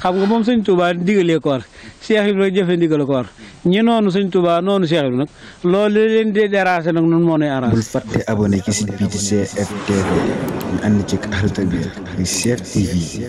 xam nga moom sëñ Touba digalee ko war Cheikh Ibra jëfe ndigal ko war ñi noonu sëñ Touba noonu Cheikh Ibra nag loolu li leen di déranger nag nun moo nuy arrangé bul fàtte abonné ci site bi di CFTV ñu ànd ci xarita bi di CFTV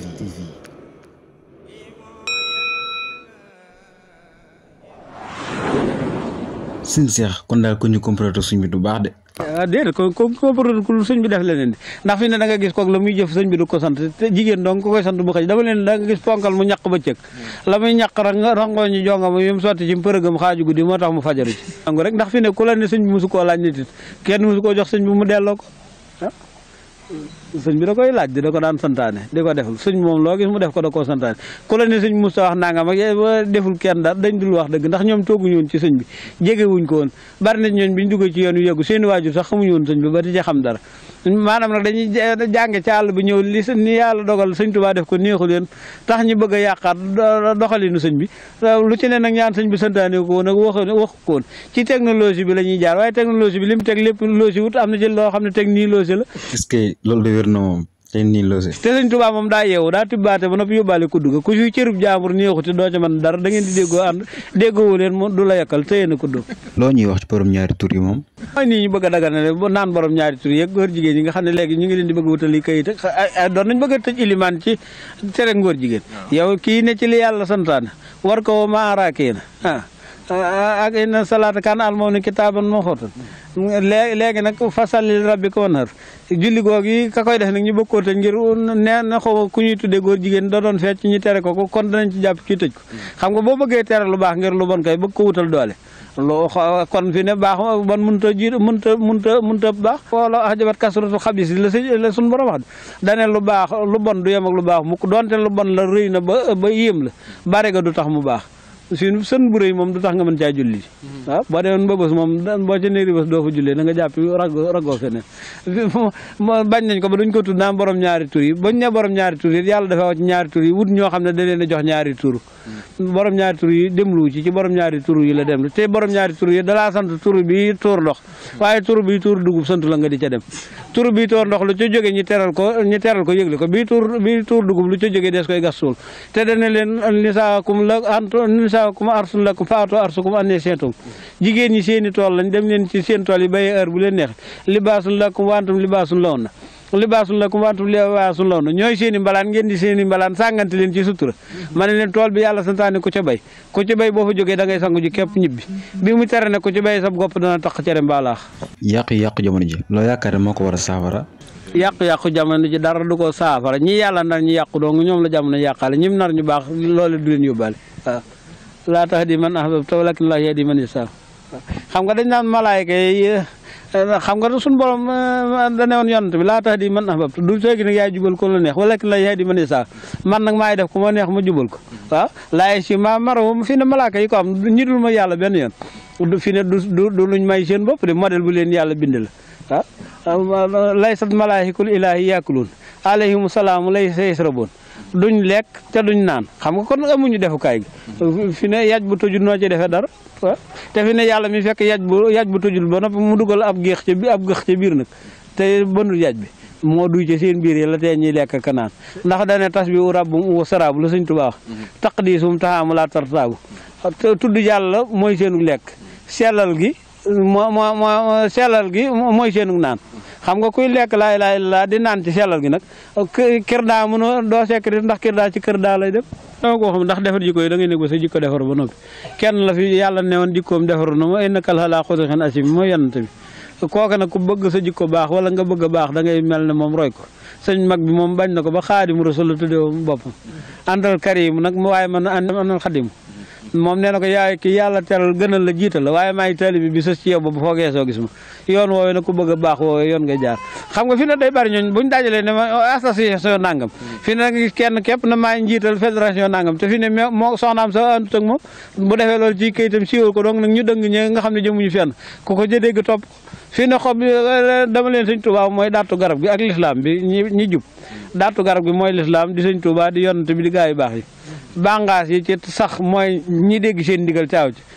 sëñ Cheikh kon daal ko ñu comprendre suñ bi du baax de ah déedéet ko ko ko ku sëñ bi def leneen di ndax fi ne da nga gis kook la muy jëf sëñ bi du ko sant te jigéen donc ko koy sant bu xëj dama leen da nga gis ponkal mu ñaq ba cëg la muy ñaq rek nga rangoo ñu jonga ma yum sotti ci përëgam xaaju guddi moo tax mu fajaru ci angu rek ndax fi ne ku la ne sëñ bi mosu koo laaj nit it kenn mosu koo jox sëñ bi mu delloo ko ah sëñ bi da koy laaj di da ko daan santaane di ko deful sëñ moom loo gis mu def ko da koo santaane ku la ne sëñ Moussa wax nangam ak deful kenn daal dañ dul wax dëgg ndax ñoom tooguñu woon ci sëñ bi jegewuñ ko woon bari na ñooñ bi ñu duggee ci yoon wi yëggu seeni waajur sax xamuñu woon sëñ bi ba di ci xam dara maanaam nag dañuy jànge ci àll bi ñëw li ni yàlla dogal sëñ Tuubaa def ko neexu leen tax ñu bëgg a yàqaat doxalinu sëñ bi lu ci ne nag ñaan sëñ bi santaane ko woon ak wax wax ko woon ci technologie bi la ñuy jaar waaye technologie bi li mu teg lépp loosi wut am na ci loo xam ne technologie la est-ce que loolu de wér na moom te nii loose te sëñ Tuubaa moom daa yeewu daa tibbaate ba noppi yóbbaale kudd ga ku fi cërub jaambur neexuti doo ca mën dara da ngeen di déggoo ànd déggoo leen mu du la yekkal téye na kudd loo ñuy wax ci borom ñaari tur yi moom mooy nii ñu bëgg a daganale ba naan borom ñaari tur yeeg góor jigéen ñi nga xam ne léegi ñu ngi leen di bëgg wutali kayit ak doon nañ bëgg a tëj ilimaan ci tere ngóor jigéen yow kii ne ci li yàlla santaane war ko maaraakee na ah ak inna salaata kaan almoom kitaaban mawquutan léegi léegi nag fasalli rabbika wanhar julli googu yi ka koy def nag ñu bëgg koo tëj ngir nee na xaw ku ñuy tuddee góor jigéen da doon fecc ñu tere ko ko kon danañ ci jàpp ci tëj ko xam nga boo bëggee tere lu baax ngir lu bon kay bëgg ko wutal doole loo kon fi ne baax bon mënut a ji mënut a mënut a mënut a baax wala ajabat kasratu xabis la si la suñu borom wax dane lu baax lu bon du yem ak lu baax mukk donte lu bon la rëy na ba ba yéem la bare ga du tax mu baax suñu sën bu rëy moom du tax nga mën caa julli waaw boo demoon ba bés moom boo ca néeri bés doo fa jullee da nga jàpp rago ragoo feneen bañ nañ ko ba duñ ko tudd naan borom ñaari tur yi bañ ne borom ñaari tur yi yàlla dafa wax ci ñaari tur yi wut ñoo xam ne da leen a jox ñaari tur borom ñaari tur yi demlu ci ci borom ñaari tur yi la dem te borom ñaari tur yi dalaa sant tur bi tuur ndox waaye tur bi tuur dugub sant la nga di ca dem tur bi tuur ndox lu ca jógee ñu teral ko ñu teral ko yëgle ko bii tuur bii tuur dugub lu ca jógee des koy gas suul te dana leen nisaakum la anto nisaakum arsun lakum faatu arsukum annee seentum jigéen ñi seeni tool lañ dem leen ci seen tool yi béyee heure bu leen neex libaasun lakum wantum libaasun law na libaasun lakum wantum libaasun law na ñooy seeni mbalaan ngeen di seeni mbalaan sàngante leen ci sutura ma ne leen tool bi yàlla santaane ku ca bay ku ca bay boo fa jógee da ngay sangu ji képp ñibbi bi mu tere ne ku ci bay sab gopp dana tax cere mbaalaax yàqu-yàqu jamono ji loo yaakaar ne moo ko war a saafara yàqu-yàqu jamono ji dara du ko saafara ñi yàlla nar ñu yàqu dong ñoom la jamono yàqaale ñim nar ñu baax loolu du leen yóbbaale waaw laa tahdi man ahbabta walakin laa yahdi man yashaa xam nga dañ naan malaayka yi xam nga suñu borom da ne woon yonent bi laa tahdi man ahbabta du feegi nag yaay jubal ko la neex walakin laa yahdi man yashaa man nag maay def ku ma neex ma jubal ko waaw laay si ma maro fi ne malaaka yi ko am ñi dul ma yàlla benn yoon du fi ne du du luñ may seen bopp de modèle bu leen yàlla bind la waaw laysat malaahikul ilaahi yaakuluun alayhimu salaamu laysa yasrabuun duñ lekk te duñ naan xam nga kon amuñu defukaay gi fi ne yaj bu tëjul noo ci defee dara waaw te fi ne yàlla mi fekk yaj bu yaj bu tëjul ba noppi mu dugal ab géex ci bi ab géex ci biir nag te bënul yaj bi moo duy ci seen biir yi la tee ñuy lekk ka naan ndax dane tas bi u rabbum u saraabu la sëñ Tuubaa wax taqdiisum taxaamu laa tartaabu tudd yàlla mooy seenu lekk sellal gi moo moo moo sellal gi mooy seenu naan xam nga kuy lekk laa ilaaha illallaah di naan ci sellal gi nag kër daa mënoo doo sekk ndax kër daa ci kër daa lay dem dama ko xam ndax defar jikko yi da ngay nekk ba sa jikko defar ba noppi kenn la fi yàlla ne woon jikkoom defaru na ma innaka la'alaa xuluqin aziim mooy yonent bi kooka nag ku bëgg sa jikko baax wala nga bëgg a baax da ngay mel ne moom roy ko sëñ mag bi moom bañ na ko ba xaadimu rasul la tuddee boppam àndal karim nag mu waaye man àndal xadim moom nee na ko yaay ki yàlla teral gënal la jiital la waaye maay taalibe bi sës ci yow ba bu foogee soo gis ma yoon woowee nag ku bëgg a baax woowee yoon nga jaar xam nga fi ne day bari ñooñ buñ dajalee ne ma association nangam fi ne nag kenn képp na maay njiital fédération nangam te fi ne moo soxnaam sa àndut ak moom bu defee loolu ci kayitam siiwal ko donc nag ñu dëng ñe nga xam ne jëmuñu fenn ku ko jëdégg topp fii ne xob dama leen sëñ Tuubaa mooy daatu garab gi ak lislaam bi ñi ñi jub daatu garab gi mooy lislaam di sëñ Tuubaa di yonante bi di gaa yu baax yi bàngaas yi ci sax mooy ñi dégg seen ndigal caaw ci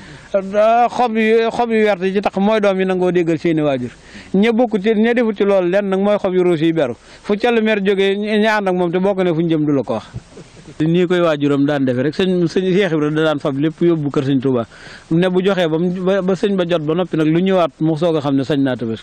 xob yu xob yu wert yi ci tax mooy doom yi nangoo déggal seeni waajur ña bokk ci ña defut ci loolu lenn nag mooy xob yu ruus yi beru fu callu mer jógee ña ànd ak moom te bokk ne fu ñu jëm du la ko wax nii koy waajuram daan defe rek sëñ sëñ Cheikh Ibra da daan fab lépp yóbbu kër sëñ Touba ne bu joxee ba mu ba sëñ ba jot ba noppi nag lu ñëwaat mu soog a xam ne sañ naa tabaski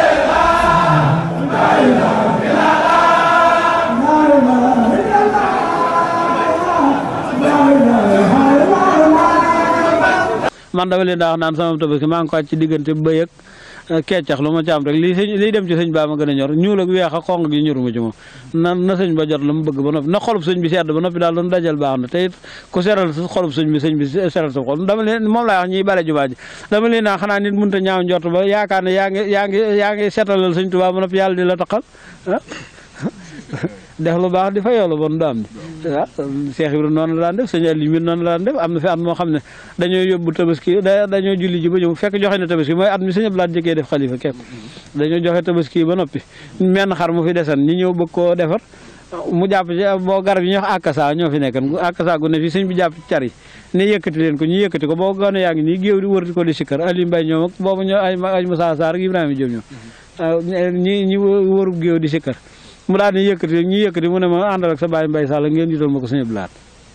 man dama leen daa wax naan sama tabaski maa ngi ko ci diggante bëy ak keccax lu ma ci am rek lii sëñ liy dem ci sëñ baa ma gën a ñor ñuul ak weex ak xonq gi ñoruma ci moom na na sëñ ba jot la mu bëgg ba noppi na xolub sëñ bi sedd ba noppi daal doon dajal baax na te it ku seral sa xolub sëñ bi sëñ bi seral sa xol dama leen moom laa wax ñiy bale jumaa ji dama leen naa xanaa nit mënta ñaaw njort ba yaakaar ne yaa ngi yaa ngi yaa ngi setalal sëñ Tuubaa ba noppi yàlla di la taqal def lu baax di fa yow la bon du am di waaw Cheikh Ibrahima noonu la daan def sëñ Aliou mi noonu la daan def am na fi at moo xam ne dañoo yóbbu tabaski da dañoo julli ji ba ñëw fekk joxe na tabaski mooy at mi sëñ Abdou Lahad jëkkee def xalifa képp dañoo joxe tabaski ba noppi menn xar mu fi desan ñi ñëw bëgg koo defar mu jàpp ci boo garab yi ñuy wax akasa ñoo fi nekkan akasa gu ne fi sëñ bi jàpp ci car yi ne yëkkati leen ko ñu yëkkati ko boo gone yaa ngi nii géew di wër ko di sikkar Aliou Mbaye ñoom ak boobu ñoo ay ay Moussa Sarr ak Ibrahima Diop ñoom waaw ñi ñi wëru géew di sikkar mu daal di yëkkati ñu yëkkati mu ne ma àndal ak sa baay Mbay Sall ngeen jiital ma ko sëñ Blaat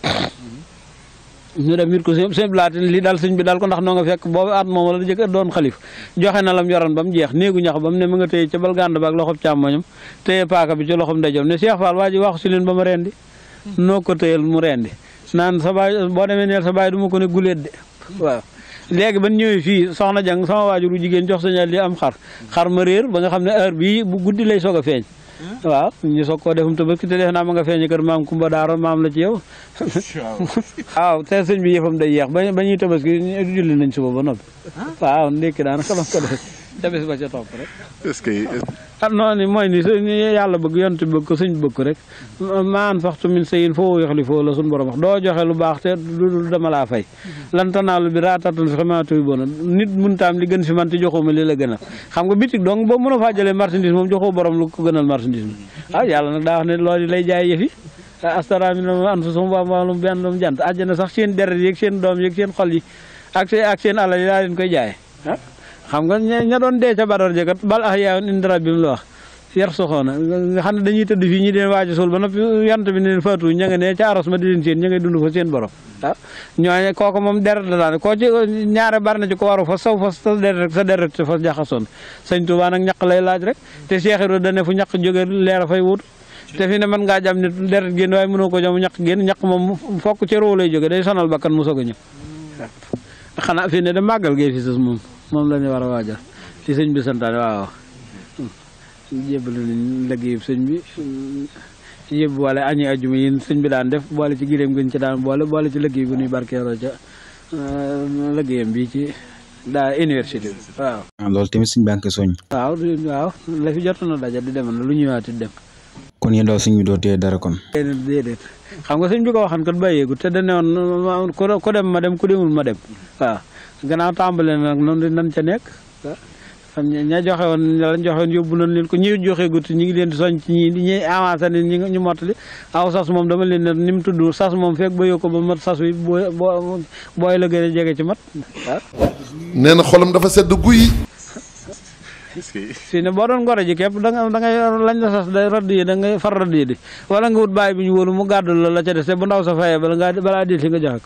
ñu dem it ko sëñ Blaat li daal sëñ bi daal ko ndax noo nga fekk boobu at moom la jëkk doon xalif joxe na lam yoroon ba mu jeex néegu ñax ba mu ne mu nga téye ca bal gànd ba ak loxob càmmoñam téye paaka bi ci loxob ndeyjoom ne Cheikh Fall waa ji waxu si leen ba ma rendi noo ko téyel mu rendi naan sa baay boo demee neel sa baay du ma ko ne guléet de waaw léegi ban ñëwee fii soxna jang sama waajuru jigéen jox sañal li am xar xar ma réer ba nga xam ne heure bii bu guddi lay soog a feeñ waaw ñu soog koo defum tabaski te def naa ma nga feeñe kër maam Kumba Daaro maam la ci yow waaw te sëñ bi yëfam day yeex ba ba ñuy tabaski julli nañ suba ba noppi waaw ndékki daanaka doon ko def te bés ba ca topp rek est-ce que ah noonu mooy ni su ni yàlla bëgg yonent bëgg ko suñ bëgg ko rek maan faxtu min sayin foo yoxli foo la suñ borom wax doo joxe lu baax te du dama laa fay lan tanaalu bi raatatan fi xamaatuy bona nit mun taam li gën fi man te joxuma li la gënal xam nga bitig donc boo mën a faa jëlee marchandise moom joxoo borom lu ko gënal marchandise mi ah yàlla nag daa wax ne loolu lay jaay yëfi astara mi na anfusum wa amwaalum benn doom jant àjjana sax seen deret yeeg seen doom yeeg seen xol yi ak seen ak seen alal yi laa leen koy jaay ah xam nga ña ña doon dee ca Badar jëkkat bal ah yaa inda rabbihim la wax yar soxoona nga xam ne dañuy tëdd fii ñi di leen waaj a suul ba noppi yant bi ne leen faatu ña nga ne ca aros ma di leen seen ña ngay dund fa seen borom waaw ñooñe kooku moom deret la daan koo ci ñaare bari na ci ko waru fa saw fa sa deret sa deret fa jaxasoon sëñ Tuubaa nag ñaq lay laaj rek te Cheikh Ibra dane fu ñaq jóge leer a fay wut te fi ne mën ngaa jam nit deret génn waaye mënoo ko jam ñaq génn ñaq moom fokk ci roo lay jóge day sonal bakkan mu soog a ñëw xanaa fi ne da màggal gay fi sus moom moom la ñu war a waajal ci sëñ bi santaane waaw jébbalu nañ liggéey sëñ bi yëpp boole añi ajuma yi sëñ bi daan def boole ci gileem gën ci daan boole boole ci liggéey bu ñuy barkeeloo ca liggéeyam bi ci daa université bi waaw ah loolu tamit suñ banque soñ waaw waaw la fi jot na daja di dem na lu ñëwaat di dem kon yéen daal suñ bi doo téye dara kon déedéet xam nga sëñ bi ko waxan kat bàyyeegu te dane woon ku dem ma dem ku demul ma dem waaw gannaaw tàmbale nag noonu nan ca nekk xam ña joxe woon lañ joxe woon yóbbu nañ leen ko ñi joxe gut ñi ngi leen di soñ ci ñi ñi avancé ni ñi ñu mottali aw sas moom dama leen ne ni mu tudd sas moom fekk ba yokko ba mat sas wi boo boo booy la gën a jege ci mat waaw nee na xolam dafa sedd guy. fii ne boo doon ngoro ji képp da nga da ngay lañ la sas day radd yi da ngay far radd yi di wala nga wut bàyyi bi ñu wóolu mu gàddul la la ca des te bu ndaw sa fayee bala ngaa balaa dil si nga joxe ko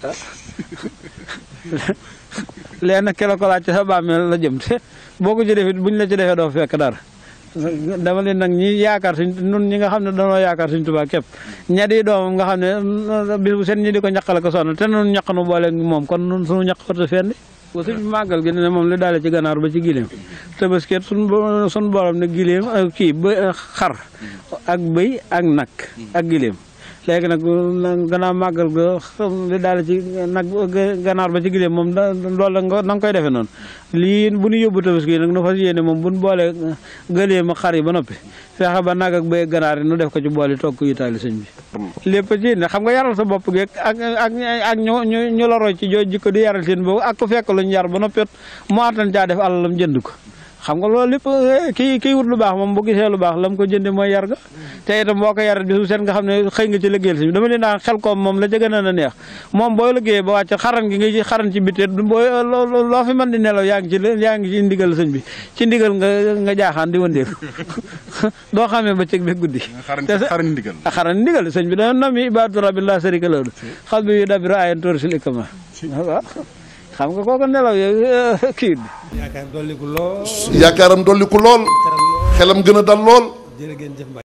léegi nag kelo ko laaj ci sa bàmmeel la jëm te boo ko ci defit buñ la ci defee doo fekk dara dama leen nag ñi yaakaar suñ nun ñi nga xam ne dañoo yaakaar suñ Tuubaa képp ña di doomam nga xam ne bis bu seen ñi di ko ñaqale ko sonal te nun ñaq nu boole moom kon nun suñu ñaq ko te fenn ba suñ màggal gi ne moom li daale ci ganaar ba ci gileem tëbaskeet suñ suñ borom ne gileem kii ba xar ak bëy ak nag ak gileem léegi nag gannaaw màggal ga li daal ci nag ganaar ba ci gileem moom da loolu la nga na nga koy defee noonu lii bu ñu yóbbu tabaski nag nu fas yéene moom bu ñu boolee gëleem ak xar yi ba noppi fexe ba nag ak bëy ganaar yi nu def ko ci boole toog ko yitaali sëñ bi lépp ci ne xam nga yaral sa bopp geeg ak ak ak ñu ñu ñu la roy ci joo jikko di yaral seen boobu ak ko fekk luñ yar ba noppi mu attan caa def alalam jënd ko xam nga loolu lépp kii kii wut lu baax moom bu gisee lu baax la mu ko jënde mooy yar ga te itam boo ko yarat bi su seen nga xam ne xëy nga ci liggéeyal si dama leen daan xel koom moom la ca gën a neex moom booy liggéeyee ba wàcc xaran gi nga ci xaran ci bitte booy loo fi mën di nelaw yaa ngi ci yaa ngi ci ndigal sëñ bi ci ndigal nga nga jaaxaan di wëndeelu doo xamee bëccëg bi guddi xaran ndigal xaran ndigal sëñ bi dana nam yi ibaadu rabbi la sarika lahu xal bi yu dabiru ayen tóor sil ikama waaw xam nga kooku nelaw yo kii yaakaar dolliku lool yaakaaram dolli ku lool xelam gën a dal lool jërë ngeen jëf